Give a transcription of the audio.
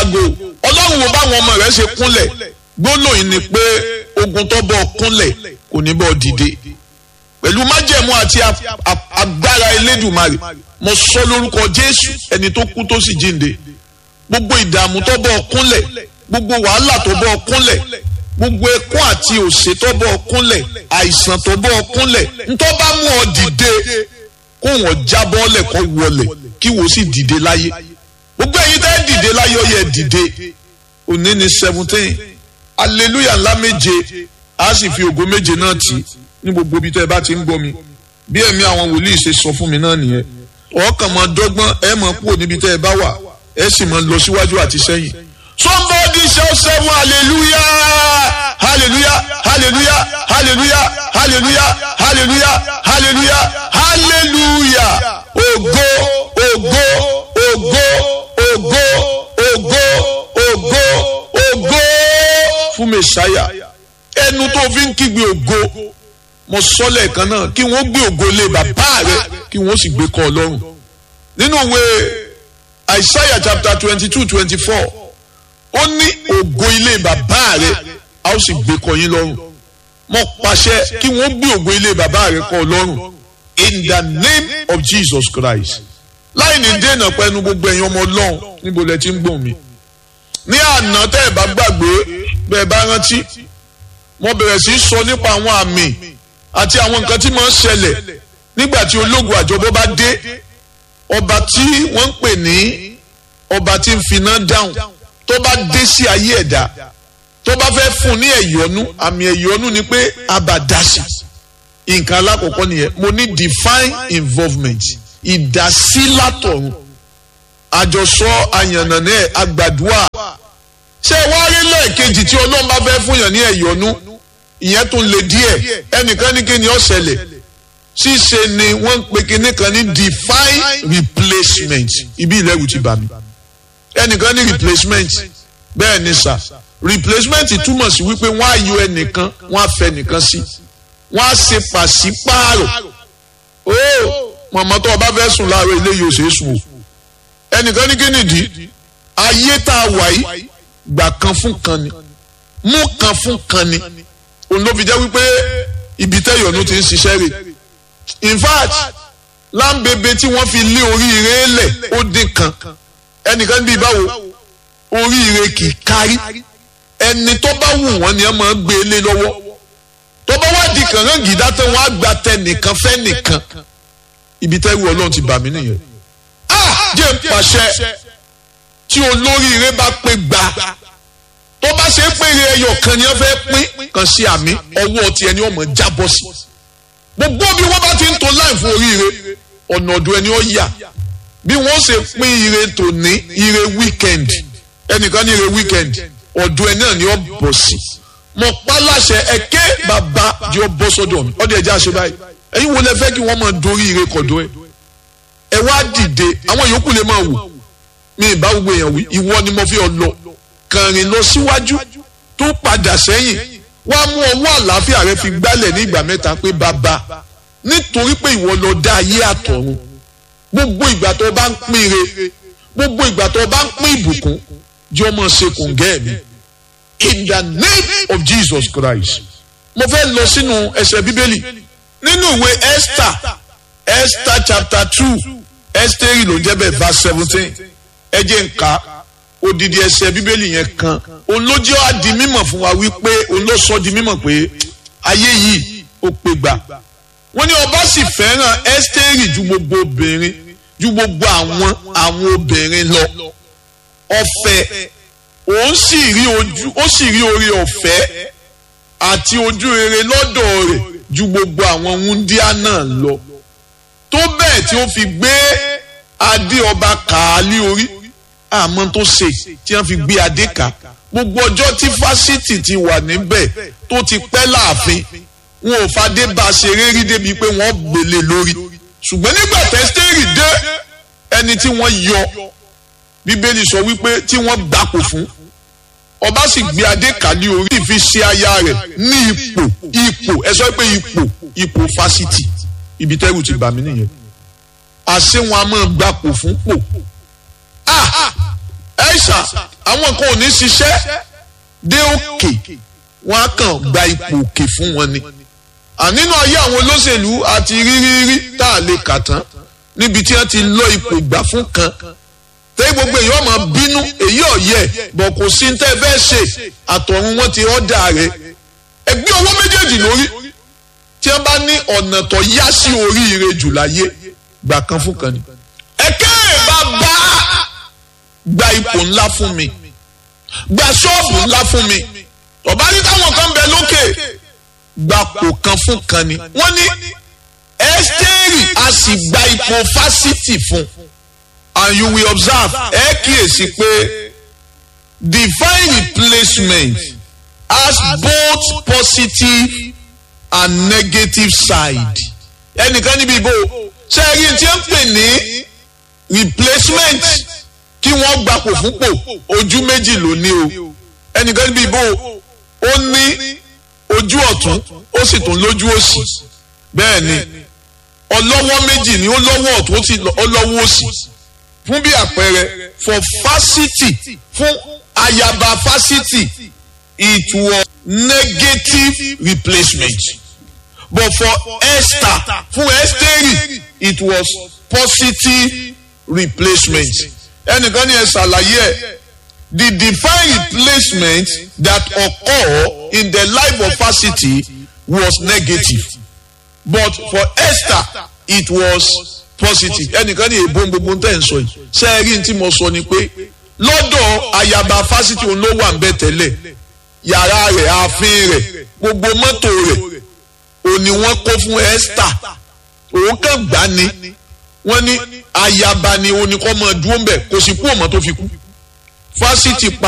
yàgò ọlọ́run wo báwọn ọmọ rẹ̀ ṣe kúnlẹ̀ gbólóyìn ni pé ogun tó bọ́ kúnlẹ̀ kò ní bọ́ dìde pẹ̀lú májẹ̀mú àti agbára elédùmarè mo sọ lórúkọ jésù ẹni tó kú tó sì jíǹde gbogbo ìdààmú tó bọ́ kúnlẹ̀ gbogbo wàhálà tó bọ́ kúnlẹ̀ gbogbo ẹkún àti òṣè tó bọ́ kúnlẹ̀ àìsàn tó bọ́ kúnlẹ̀ ntọ́ bá mú ọ dìde kó wọ́n jábọ́lẹ̀ kó wọlẹ̀ kí wọ́n sì dìde láyé gbogbo ẹ̀yin tẹ́ dìde láyé ó yẹ dìde òní ni seventeen hallelujah ńlá méje a sì fi ògo méje náà tì ní gbogbo ibi tẹ́ ẹ bá ti ń gbọ́ mi bí ẹ̀mí àwọn wòlíì ṣe sọ fún mi náà nìyẹn ọkàn máa dọ́gbọ́n ẹ máa kúrò níbi tẹ́ ẹ bá wà ẹ sì máa lọ síwájú àti sẹ́yìn. somebody shout seven hallelujah hallelujah hallelujah hallelujah hallelujah hallelujah hallelujah hallelujah ògo ògo ògo ògo ògo ògo ògo fún mẹsàáyà ẹnu tó fi ń kígbe ògo mo sọ lẹ́ẹ̀kan náà kí wọ́n gbé ògo lé bàbá rẹ kí wọ́n sì gbé kọ́ ọlọ́run nínú ìwé Isaiah chapter twenty two twenty four ó ní ògo ilé bàbá rẹ a ó sì gbé kọ́ yín lọ́rùn mo pàṣẹ kí wọ́n gbé ògo ilé bàbá rẹ kọ́ ọlọ́run in the name of Jesus Christ láì ní dènà pẹ̀lú gbogbo ẹ̀yin ọmọ ọlọ́run níbo lẹ ti ń gbọ̀n mi ní àná tẹ́ ẹ̀ bá gbàgbé bẹ́ẹ̀ bá rántí mo bẹ̀rẹ̀ sí í sọ nípa àwọn àmì àti àwọn nǹkan tí máa ń ṣẹlẹ̀ nígbà tí ológun àjọbọ bá dé ọba tí wọ́n ń pè ní ọba tí ń finá dáhùn tó bá dé sí ayé ẹ̀dá tó bá fẹ́ fún ní ẹ̀yọ́nú àmì ẹ̀yọ́nú ni pé abàdásì nǹkan alákọ̀ọ́kọ́ nìyẹn mo ní divine involvement ìdásí látọ̀run àjọsọ àyànnànà àgbàdua ṣé wàá rí lẹ́ẹ̀kejì tí ọlọ́run bá fẹ́ fún yàn ní ẹ̀yọ́nú ìyẹn tún lè díẹ̀ ẹnìkan ní kí ni ó ṣẹlẹ̀ ṣíṣe ni wọ́n ń pe kinní kan ní divine replacement ibi ìlẹ́rù ti bà mí ẹnìkan ní replacement bẹ́ẹ̀ ni sà replacement túmọ̀ sí wípé wọ́n á yọ ẹnìkan wọ́n á fẹ́ nìkan sí wọ́n á ṣe pàṣípààrọ̀ ó mọ̀mọ́ tó o bá fẹ́ sùn láàárọ̀ ilé yóò ṣe é sùn o ẹnìkan ní kí nìdí ayé tá a wà yìí gbà kan fún kan ni mú kan fún kan ni òun ló fi jẹ́ wípé ibi tẹ́yọ̀nù ti ń ṣiṣẹ́ rẹ̀ in fact láǹbẹ̀bẹ̀ tí wọ́n fi lé oríire lẹ̀ ó dín kan ẹnìkan bíi báwo oríire kì í kárí ẹni tó bá wù wọ́n ni ẹ máa gbé e lé lọ́wọ́ tó bá wá di kàngán gìdá tán wọ́n á gba tẹ nìkan fẹ́ nìkan ibi tẹ́rù ọlọ́run ti bà mí nìyẹn ah jẹ́ ń pàṣẹ tí olóríire bá pé gbà tó bá ṣe é péré ẹyọ kan ni wọ́n fẹ́ pín kan sí àmì ọwọ́ ti ẹni ọmọ jábọ́ sí gbogbo bí wọ́n bá ti ń to láì fún oríire ọ̀nà ọ̀dọ̀ ẹni ó yà bí wọ́n ṣe pín ire tòní ire weekend ẹnìkan ní ire weekend ọ̀dọ̀ ẹ náà ni ó bọ̀ sí mo pa láṣẹ ẹ̀kẹ́ bàbá di ó bọ́ sọ́dọ̀ mi ọ̀dọ̀ ẹ̀jẹ̀ àṣẹ báyìí ẹ̀yin wo lẹ fẹ́ kí wọ́n máa dorí ire kọ̀dọ̀ ẹ ẹ wá dìde àwọn yòókù lè máa wò mi ì bá gbogbo èèyàn wí ìwọ ni mo fi ọ lọ kàrin lọ síwájú tó padà sẹ́yìn wá mú ọwọ́ àlàáfíà rẹ fi gbálẹ̀ ní ìgbà mẹ́ta pé bàbá nítorí pé ìwọ lọ dá ayé àtọ̀run gbogbo ìgbà tó bá ń pín ire gbogbo ìgbà tó bá ń pín ìbùkún jẹ́ ọmọ ṣe kòǹgẹ́ mi in the name of Jesus Christ mo fẹ́ lọ sínú ẹsẹ̀ bíbélì nínú ìwé Esther Esther chapter two Esther ló ń jẹ́ bẹ́ẹ̀ verse seventeen ẹ jẹ́ n kà odidi ẹsẹ̀ bíbélì yẹn kan òun ló jẹ́ wá di mímọ̀ fún wa wípé òun ló sọ di mímọ̀ pé ayé yìí ó pé gbà wọ́n ní ọba sì fẹ́ràn ẹ́stẹ́rì ju gbogbo obìnrin ju gbogbo àwọn àwọn obìnrin lọ ọ̀fẹ́ òun sì rí ojú ó sì rí oore ọ̀fẹ́ àti ojú rere lọ́dọ̀ rẹ̀ ju gbogbo àwọn wúndíá náà lọ tó bẹ́ẹ̀ tí ó fi gbé adé ọba kàálí orí àmọ́ tó ṣe tí wọ́n fi gbé adé ká gbogbo ọjọ́ tí fásitì ti wà níbẹ̀ tó ti pẹ́ láàfin wọn ò fadé bá a ṣeré rí débi pé wọ́n gbélé lórí ṣùgbọ́n nígbà tẹ́sítẹ́rì dé ẹni tí wọ́n yọ bíbélì sọ wípé tí wọ́n gbapò fún ọba sì gbé adé kàlí orí fi ṣe aya rẹ̀ ní ipò ipò ẹ sọ pé ipò ipò fásitì ibi tẹ́rù ti bà mí nìyẹn àṣé wọn a máa gbapò fún pò ah ẹ̀ṣà àwọn kan ò ní ṣiṣẹ́ dé òkè wọn á kàn gba ipò òkè fún wọn ni ànínú ayé àwọn olóṣèlú àti rírírí tá a lè kà tán níbi tí wọ́n ti lọ ipò ìgbà fún kan tẹ́yìn gbogbo èyí ọmọ bínú èyí ọ̀yẹ́ bọ̀ kò sí ní tẹ́ fẹ́ ṣe àtọ̀run wọn ti ọ̀dà rẹ̀ ẹgbẹ́ owó méjèèjì lórí tí wọ́n bá ní ọ̀nà tó yá sí oríire jù láyé gbà kan fún kan ni. ẹ̀kẹ́ bàbá gba ipò ńlá fún mi gba ṣọ́ọ̀bù ńlá fún mi ọ̀bá ní táwọn kan bẹ lókè gba kò kan fún kan ni. wọ́n ní ẹ́sítẹ́rì a sì gba ipò fásitì fún and you will observe ẹ kíyèsí pé divine replacement has both positive and negative side. ẹnìkan níbi ìbò ṣe é rí tí ń pè ní replacement kí wọ́n gbapò fúnpò ojú méjì ló ní o ẹnìkan níbi ìbò ó ní ojú ọ̀tún ó sì tún lójú òsì bẹ́ẹ̀ ni ọlọ́wọ́ méjì ni ó lọ́wọ́ ọ̀tún ó lọ́wọ́ òsì fún bí àpẹẹrẹ for fásitì fún ayaba fásitì it was negative replacement but for Esther fún Ẹ́sítérì it was positive replacement ẹnìkan ní ẹ ṣàlàyé ẹ the divine replacement that occur in the life of fásitì was negative but for Esther it was positive ẹnìkan ní èbó gbogbo tẹ̀ ń sọ yìí ṣe é rí tí mo sọ ni pé lọ́dọ̀ ayaba fásitì òun ló wà ń bẹ tẹ́lẹ̀ yàrá rẹ̀ ààfin rẹ̀ gbogbo mọ́tò rẹ̀ òní wọ́n kó fún Esther òun kàn gbá ni wọ́n ní ayaba ni oníkọ́ mọ́ dúró ń bẹ̀ kò sí kú ọmọ tó fi kú fásitì pa